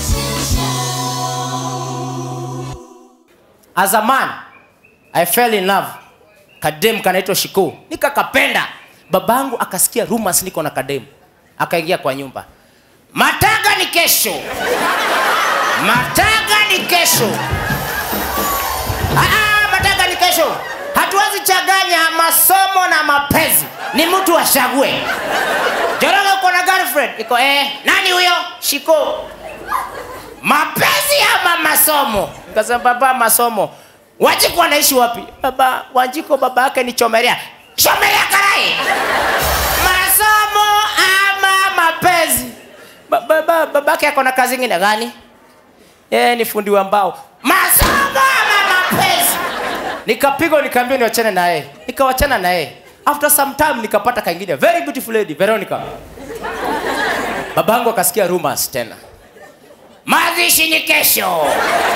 As a man, I fell in love. Kadem kanaitwa Shiko. Nikakapenda. Babangu akasikia rumors niko na kadem. Akaingia kwa nyumba. Mataga ni kesho. Mataga ni kesho. Ah, mataga ni kesho. Hatuwezi changanya masomo na mapenzi. Ni mtu achague. Joroge uko na girlfriend? Iko eh, nani huyo? Shiko. Mapenzi ama masomo? Nikasema baba, masomo. Wanjiko anaishi wapi? Baba, Wanjiko baba yake ni Chomelea. Chomelea karai. Masomo ama mapenzi? Baba, baba, babake ako na kazi ingine gani? Yeye ni fundi wa mbao. Masomo ama mapenzi? Nikapigwa nikaambiwa niwachane na yeye. Nikawachana na yeye. After some time nikapata kaingine very beautiful lady Veronica. Babangu akasikia rumors tena. Mazishi ni kesho.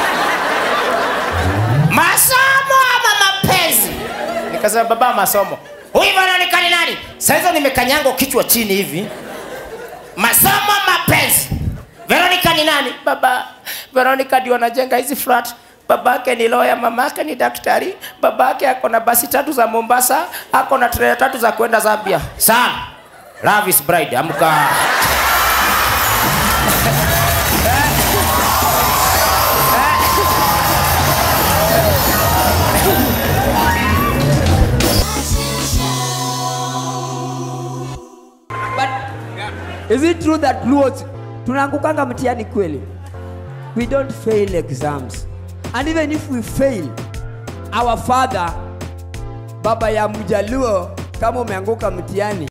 Masomo ama mapenzi? Nikasema baba, masomo. Huyu Veronica ni nani? Sasa nimekanyango kichwa chini hivi. Masomo mapenzi. Veronica ni nani? Baba, Veronica ndio anajenga hizi flat. Babake ni lawyer, mamake ni daktari, babake ako na basi tatu za Mombasa, ako na trailer tatu za kwenda Zambia. Sam, love is bride, amka. But is it true that Luos tunaangukanga mtihani kweli? We don't fail exams. And even if we fail, our father baba ya mjaluo kama umeanguka mtihani